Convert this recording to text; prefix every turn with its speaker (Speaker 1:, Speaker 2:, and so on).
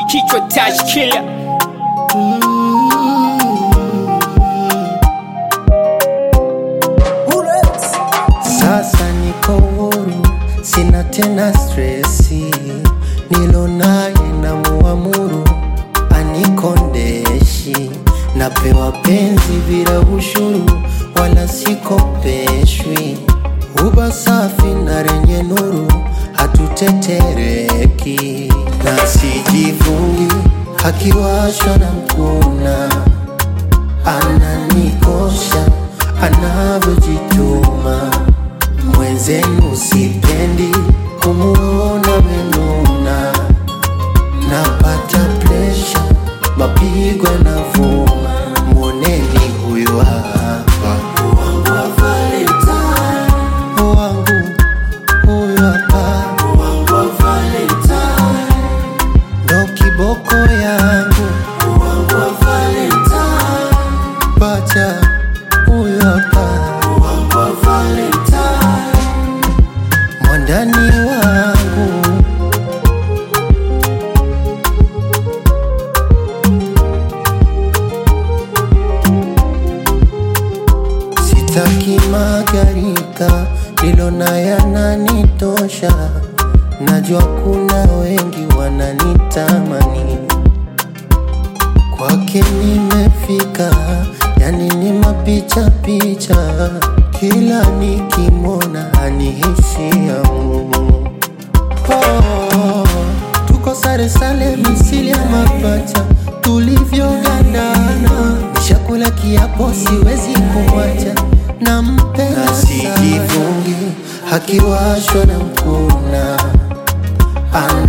Speaker 1: kichwa touch killer
Speaker 2: Sasa niko huru, sina tena stresi, nilo naye na muamuru anikondeshi, napewa penzi bila ushuru, wala sikopeshwi, uba safi na renye nuru, hatutetereki na sijivungi, akiwashwa na mkuna ananikosha anavyojituma mwenzenu sipendi kumuona menuna napata presha mapigo yanavuma mwoneni huyu hapa wangu huyu hapa ndo kiboko yangu pacha huyu hapa mwandani wangu sitaki magarika nilona yananitosha najua kuna wengi wananitamani kwake nimefika, yani ni mapicha picha, kila nikimwona anihisia mm. oh, tuko sare sale misili ya mapacha tulivyogandana, nishakula kiapo siwezi kumwacha, nampenda sana, akiwashwa na mkuna ana